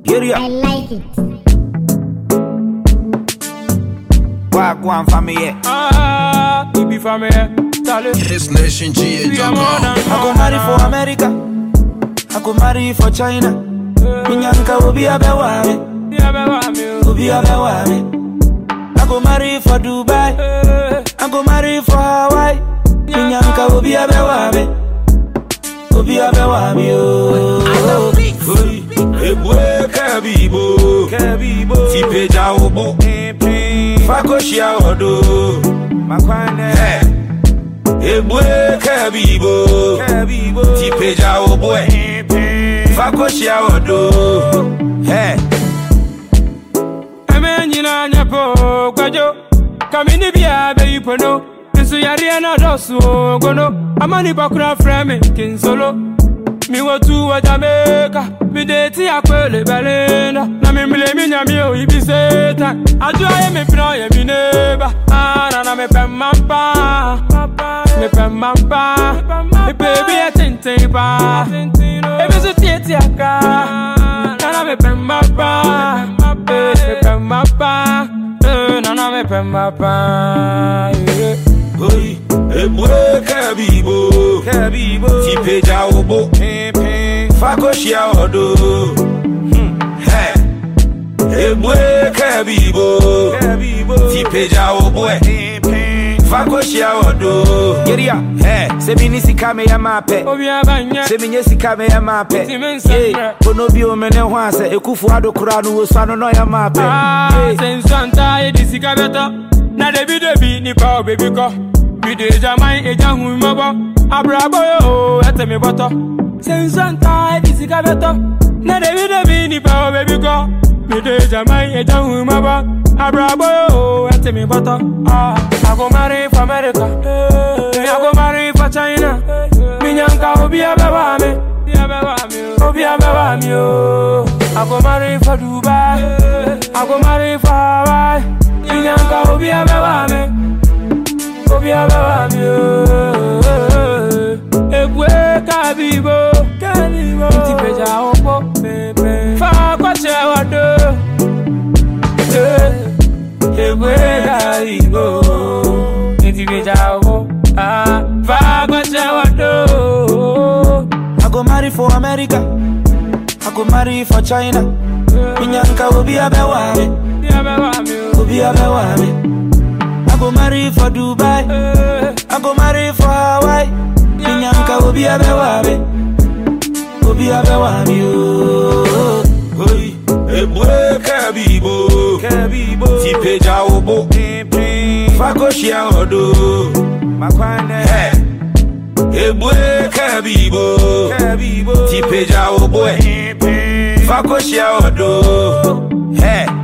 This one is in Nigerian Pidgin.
Get it I up. like it. Walk one for me, yeah. Ah, he be from here. Charlie. His nation We are more GA.com. than I go marry for America. I go marry for China. Minyanka will be a beware. Yeah, me want me. Will be a beware. I go marry for Dubai. Eh, I go marry for Hawaii. Minyanka will be a beware. Will be a beware. Ebue kabibo kabibo tipeja obo fakoshia odo makwane Ebue kabibo kabibo tipeja obo fakoshia odo hey Eme nyina nyapo kwajo Kamini bia be ipono Nsu yari na dosu gono Amani bakura frame kinsolo Mi watu wa Jamaica Mi deti akwele belinda Na mi mile mi nyami o ibi setan Ajua ye mi pino ye mi neba Ana na mi pemampa Mi pemampa Mi baby ye tintin pa Ebi su tieti aka Nana me pemba pa, eh, me pemba pa, eh, nana me pemba pa, yeah. Oi, ebue kabibo kabibo tipeja obo fakoshia odo Hmm, hey ebue kabibo kabibo tipeja obo fakoshia odo geria hey se mini sika me ya mape Obi abanye, se minye sika me ya mape Ti me nsɛmbrɛ. Yeah, kono bi o me ne ho ase ekufu ado kura no wo so ano no ya mape ah, Yeah. sensanta ye di sika beto, na debi debi nipa o baby ko. Mi de jamai eja hu mabo, abrabo yo, ete mi boto. Sensanta ye di sika beto, na debi debi nipa o baby ko. Mi de jamai eja hu mabo, abrabo yo, ete mi boto. Ah, I go marry for America, me I go marry for China. Mi nyanka obi abeba me, obi abeba me oh. I go marry for Dubai, I go marry for Hawaii. Mi nyanka obi abeba me. Obi ababa mi o. Ebue kabibo, kabibo. Nti peja opo, pepe. Fa kwache wado. Eh, Ebue kabibo, nti peja opo. Ah, fa kwache wado. I go marry for America. I go marry for China. Minyanka will be a beware. Obi ababa mi o. Will be a beware. I go marry for Dubai. Eh, I go marry for Hawaii. Minyanka will be a beware. Will be a beware. Oi, ebue kabibo, kabibo. Tipeja obo, fakoshia odo. Makwane. Hey. Ebue kabibo, kabibo. Tipeja obo. Fakoshia odo. Hey.